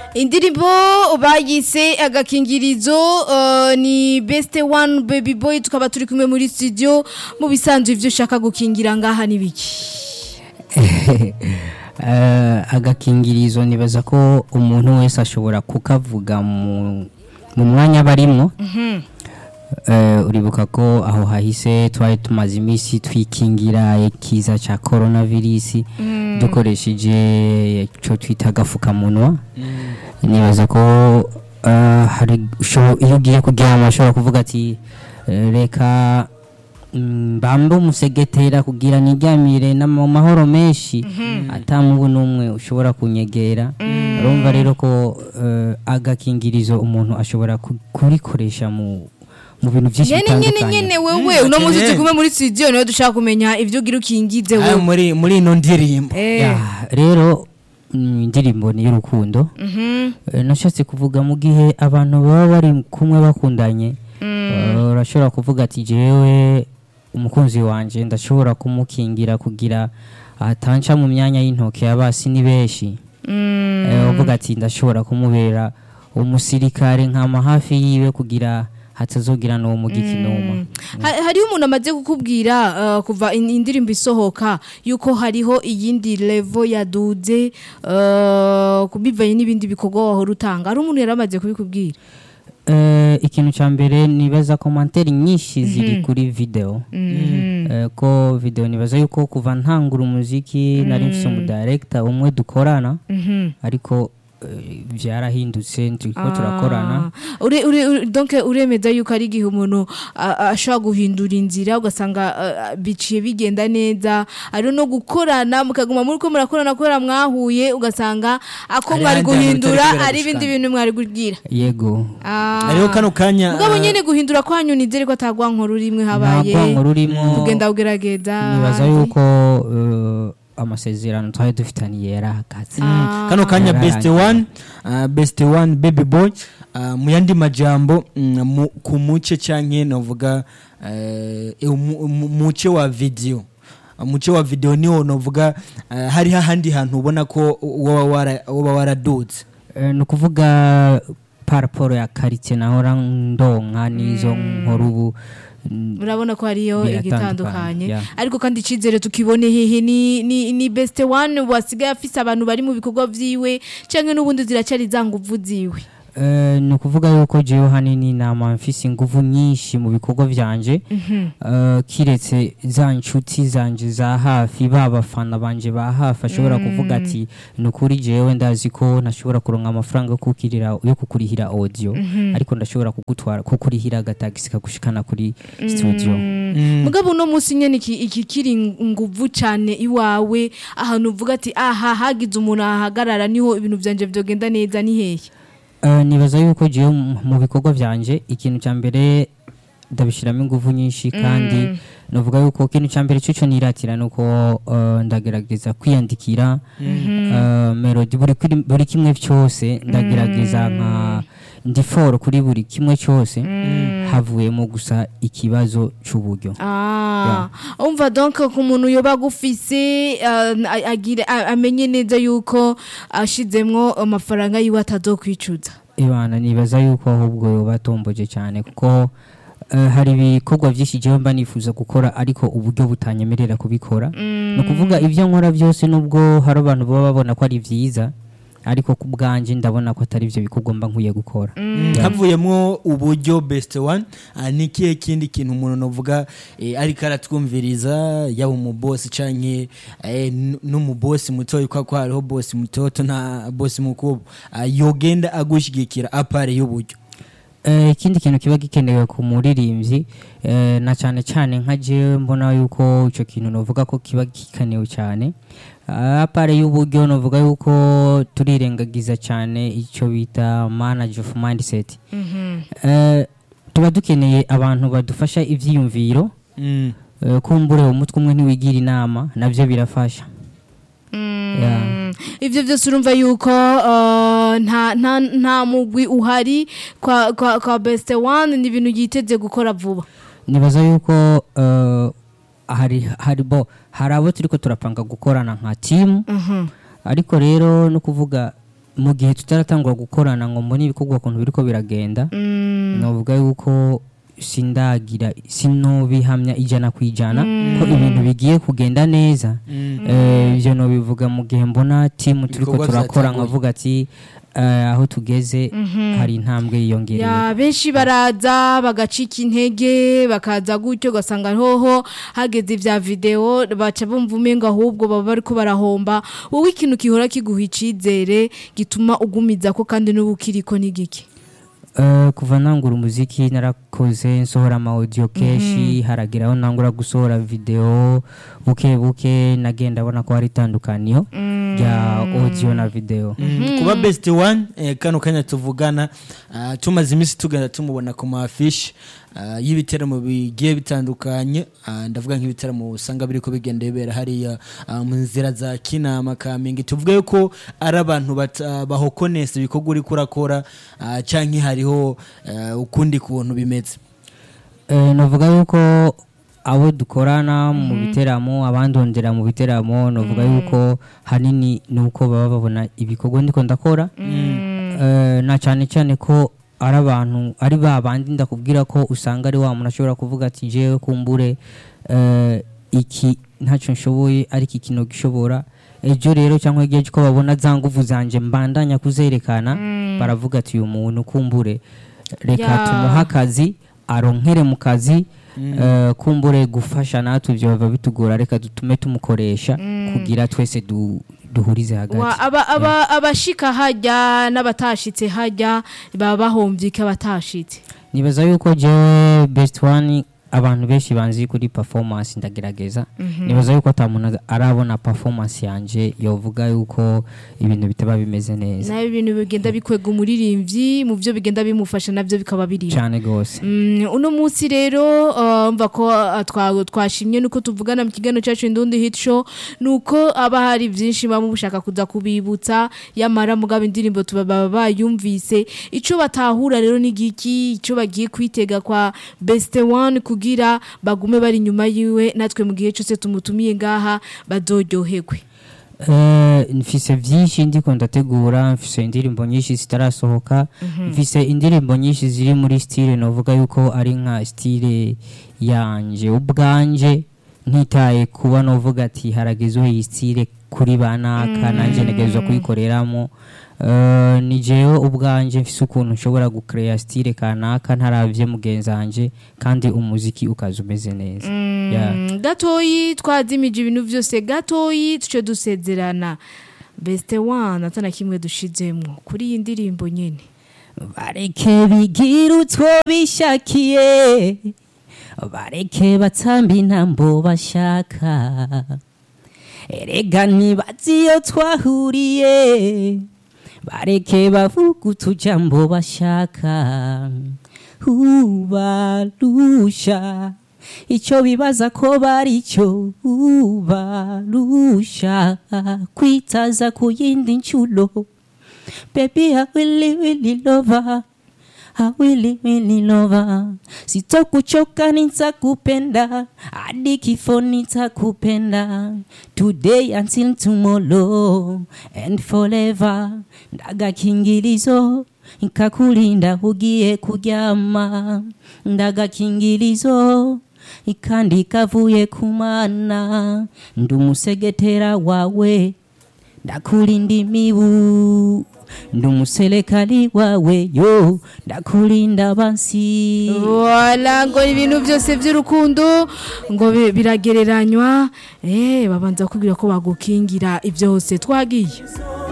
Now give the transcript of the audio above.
indirimbo bayise agakingirizo uh, ni best one baby boy tukaba turi kumwe muri studio mu bisanzwe ivyo ushaka gukingira ngaha nibiki Eh, agakingirizo nibaza ko umuntu wese ashobora kukavuga mu mu mwanya barimwo Eh, uribuka ko aho hahise twari tumaze iminsi twikingira ikiza cya coronavirus dukoresheje icyo twita agapfukamunwa nibaza ko eh, hari usho- iyo ugiye kuryama ushobora kuvuga ati eh, reka mm, bambe umusegetera kugira niryamire na mu mahoro menshi atamubu n'umwe ushobora kunyegera urumva rero ko eh, agakingirizo umuntu ashobora ku- kurikoresha mu mu bintu byinshi nyene nyene bitandukanye nyene wewe uno munsi akeneye. turi kumwe muri studio niwe dushaka kumenya ivyo ugira ukingize Ah, wewe muri muri ino ndirimbo Eh, Ya, rero mm, indirimbo ni y'urukundo mhm, Eh, nashatse kuvuga mu gihe abantu baba bari kumwe bakundanye eh, urashobora kuvuga ati jewe umukunzi wanje ndashobora kumukingira kugira atanca mu myanya y'intoke y'abasi ni benshi mm. Eh, uvuga ati ndashobora kumubera umusirikare nkama hafi yiwe kugira hatazogira n'uwo mugikinuma Ha- hariho umuntu amaze kukubwira uh, kuva in- indirimbo isohoka yuko hariho iyindi level yaduze uh, kubivanye n'ibindi bikorwa wahora utanga hari umuntu yari amaze kubikubwira Eh, ikintu cya mbere nibaza komantere nyinshi ziri kuri video Eh, ko video nibaza yuko kuva ntangura umuziki nari mfise umudirector umwe dukorana Mhm. ariko eh, byarahindutse turiko turakorana Ah, ure, ure, ure, donc uremeza yuko ari igihe umuntu a- a- ashobora guhindura inzira ugasanga ah, ah, biciye bigenda neza ari no gukorana mukaguma muri ko murakorana kubera mwahuye ugasanga ako Hari mwari ahandi hantu guhindura mutari kubera ari ibindi gushikana. bintu mwari kubwira yego Ah. hariho kano kanya mugabo ah, nyene guhindura kwanyu nizere ko atagwankora urimwe nta habaye bwango rurimo kugenda ugerageza nibaza ahandi. yuko eh, amasezerano twari dufitaniye yarahagaze kano kanya Yararangiye. best one uh, best one baby boy uh, mu yandi majambo mm, mu, ku muce canke novuga uh, mu- mu- muce wa video umuce wa video niwo novuga uh, hariho ahandi hantu ubona ko woba wara- woba waraduze Eh, ni ukuvuga paraporo ya karitsiye nahora ndonka n'izo nkora ubu mm, urabona ko hariyo Biratandukanye, igitandukanye yeah. ariko kandi icizere tukibone hehe ni, ni, ni best one wasigaye afise abantu bari mu bikorwa vyiwe canke n'ubundi ziracari za nguvu ziwe Eh, ni ukuvuga yuko jewe hanini nama mfise inguvu nyinshi mu bikorwa vyanje Eh, kiretse za nshuti zanje za hafi ba bafana banje ba hafi ashobora kuvuga ati ni ukuri jewe ndazi ko ntashobora kuronka amafaranga yo kukirira yo kukurihira audio ariko ndashobora kugutwara kukurihira agatagisi kagushikana kuri studio mugabo uno munsi nyene iki iki kiri nguvu cane iwawe ahantu uvuga ati aha hagize umuntu ahagarara niho ibintu vyanje vyogenda neza ni hehe Eh, nibaza yuko jewe mu mu bikorwa vyanje ikintu cya mbere ndabishiramo ingufu nyinshi kandi navuga yuko ikintu cya mbere cyo niratira nuko eh, ndagerageza kwiyandikira eh, melody buri kuri- buri kimwe cyose ndagerageza nka ndi foro kuri buri kimwe cyose havuyemo gusa ikibazo cy'uburyo Ah, umva donc ku muntu yoba agufise uh, a- agire a- amenye neza yuko ashizemwo amafaranga yiwe atazokwicuza ibana nibaza yuko ahubwo batomboje cyane kuko eh, hari ibikorwa byinshi jewe mba nifuza gukora ariko uburyo butanyemerera kubikora ni ukuvuga ibyo nkora byose nubwo hari abantu baba babona ko ari byiza ariko ku bwanjye ndabona ko atari byo bikorwa mba nkwiye gukora havuyemo uburyo best one uh, ni kihe kindi kintu umuntu novuga eh, ariko aratwumviriza yaba umubosi canke eh, n- n'umubosi mutoya kwa ko hariho bosi mutoto na bosi mukuru uh, yogenda agushigikira apare y'uburyo Eh, ikindi kintu kiba gikenewe ku muririmbyi eh, na cyane cyane nka jewe mbona yuko icyo kintu novuga ko kiba gikenewe cyane Ah, apare y'uburyo novuga yuko turirengagiza cyane icyo bita manage of mindset Eh, tuba dukeneye abantu badufasha ibyiyumviro mm. eh, kumbure umutwe umwe ntiwigira inama nabyo birafasha Yeah. ivyo vyose urumva yuko uh, nta nta nta mugwi uhari kwa kwa, kwa best one ni ibintu yiteze gukora vuba nibaza yuko eh, hari hari bo hari abo turiko turapanga gukorana nka timu Mhm. ariko rero no kuvuga mu gihe tutaratangura gukorana ngo mbone ibikorwa ukuntu biriko biragenda novuga yuko sindagira sinobihamya ijana ku ijana ko ibintu bigiye kugenda neza Eh, ivyo nobivuga mu gihe mbona timu turiko Ibikorwa turakora vyatanguye. nkavuga ati eh, aho tugeze hari intambwe yiyongereye ya benshi baraza bagacika intege bakaza gutyo ugasanga hoho hageze vya video baca bumva umenga ahubwo baba bariko barahomba wowe ikintu gihora kiguha icizere gituma ugumiza ko kandi n'ubu ukiriko n'igiki Eh, kuva nangura umuziki narakoze nsohora ama audio kenshi harageraho nangura gusohora video buke buke nagenda abona ko hari itandukaniyo rya audio na video kuba best one eh, kano kanya tuvugana ah, tumaze iminsi tugenda tumubona ku mafishi ah, y'ibiteramo bigiye bitandukanye ah, ndavuga nk'ibiteramo usanga biriko bigenda bibera hariya ah, mu nzira za kinama kamenge tuvuge yuko ari abantu bata- bahokonesa ibikorwa uriko urakora ah, canke hariho eh, ukundi kuntu bimeze Eh, navuga yuko abo dukorana mu biteramo abandondera mu biteramo navuga yuko hanini ni uko baba babona ibikorwa ndiko ndakora Eh, na cyane cyane ko ari abantu ari ba bandi ndakubwira ko usanga ari wa muntu ashobora kuvuga ati jewe kumbure eh, iki ntacyo nshoboye ariko ikintu gishobora ejo rero cyangwa igihe ko babona za nguvu zanje mbandanya kuzerekana baravuga ati uyu muntu kumbure reka Ya. tumuhe akazi aronkere mu kazi eh, kumbure gufasha natwe ibyo biba bitugora reka dutume tumukoresha kugira twese du, duhurize hagati Wa- aba- aba- abashika hajya n'abatashitse hajya baba bahombye iki abatashitse nibaza yuko jewe best one abantu benshi banzi kuri performance ndagerageza nibaza yuko ata muntu arabona performance yanje yovuga yuko ibintu bitaba bimeze neza nayo ibintu bigenda bikwega umuririmbyi mu byo bigenda bimufasha nabyo bikaba birimo cyane gose Mm, uno munsi rero uh, mva ko uh, twa- twashimye nuko tuvugana mu kiganiro cyacu indundi hit show nuko aba hari byinshi baba mushaka kuza kubibutsa yamara mugabo indirimbo tuba baba bayumvise ico batahura rero ni giki ico bagiye kwitega kwa best one kugira bagume bari inyuma yiwe natwe mu gihe cyose tumutumiye ngaha bazoryoherwe Eh, mfise vyinshi ndiko ndategura mfise indirimbo nyinshi zitarasohoka mfise indirimbo nyinshi ziri muri style novuga yuko ari nka style yanje ubwanje ntitaye kuba novuga ati haragezwe iyi style kuri banaka nanje ntegerezwa kuyikoreramo Eh, ni jewe ubwanje mfise ukuntu nshobora gucrea style kanaka ntaravye mugenzi wanje kandi umuziki ukaza umeze neza Yeah. Mm, gatoyi twazimije ibintu byose gatoyi tuce dusezerana best one atana kimwe dushizemwo kuri iyi ndirimbo nyene bareke bigira utwo bishakiye bareke batamba intambo bashaka erega ntibazi iyo twahuriye bareke bavuga utujambo bashaka ubarusha icyo bibaza ko bari cyo ubarusha kwitaza ku yindi nshuro Baby, I really, really love her. I really, really love her. Sitokuchoka nitakupenda, hadi kifo nitakupenda. Today until tomorrow and forever. Ndaga kingilizo ikakulinda ugiye kuryama. Ndaga kingilizo ikandi kavuye kumana. Ndumusegetera wawe ndakulinda imibu ndumuselekali wawe yo ndakulinda bansi wala ngo ibintu byose by'urukundo ngo bi- biragereranywa eh babanza kubwira ko bagukingira ibyose twagiye